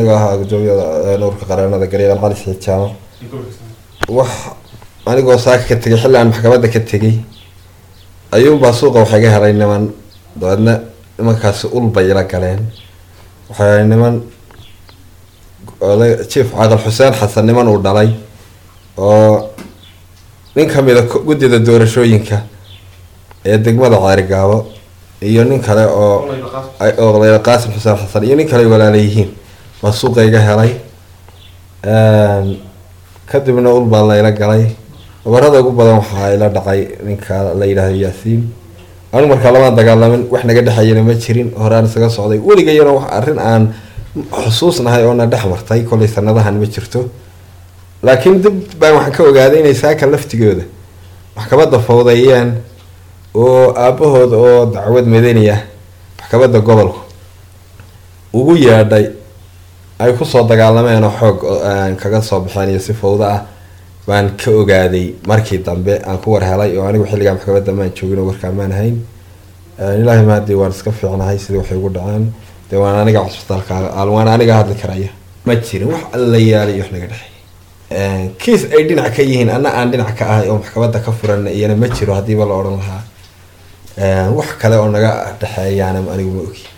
anigoo ahaa gudoomiyada nuurka qareenada garyaqal cali saciid jaamac wax anigoo saaka ka tegay xilli aan maxkamadda ka tegay ayuunbaa suuqa waxay ga helay niman dabeedna nimankaasi ul bay ila galeen waxay niman jief caqal xuseen xasan niman uu dhalay oo nin kamida guddida doorashooyinka ee degmada ceerigaabo iyo nin kale oo oo qaasim xuseen xasan iyo nin kale ay walaala yihiin baa suuqa iga helay kadibna ul baa layla galay nabarada ugu badan waxaa ila dhacay ninka la yidhaahdo yaasiin anigu markaa lamaan dagaalamin wax naga dhexayana ma jirin horaan isaga socday weligayana wax arrin aan xusuusnahay oo na dhex martay kollay sanadahan ma jirto laakiin dib baan waxaan ka ogaaday inay saaka laftigooda maxkamadda fawdeeyeen oo aabahood oo dacwad madani ah maxkamadda gobolku ugu yeedhay ay kusoo dagaalameen oo xoog kaga soo baxeen iyo si fawdo ah baan ka ogaaday markii dambe aan ku war helay oo anigu xilligaa maxkamadda maan joogin oo warkaa maan hayn ilaahay maadii waan iska fiicnahay sidii waxay ugu dhaceen dee waan aniga cusbitaalka waan aniga hadli karaya ma jirin wax alla yaalay wax naga dhexeey kiis ay dhinac ka yihiin anna aan dhinac ka ahay oo maxkamadda ka furan iyana ma jiro haddiiba la odhan lahaa wax kale oo naga dhexeeyaana anigu ma ogi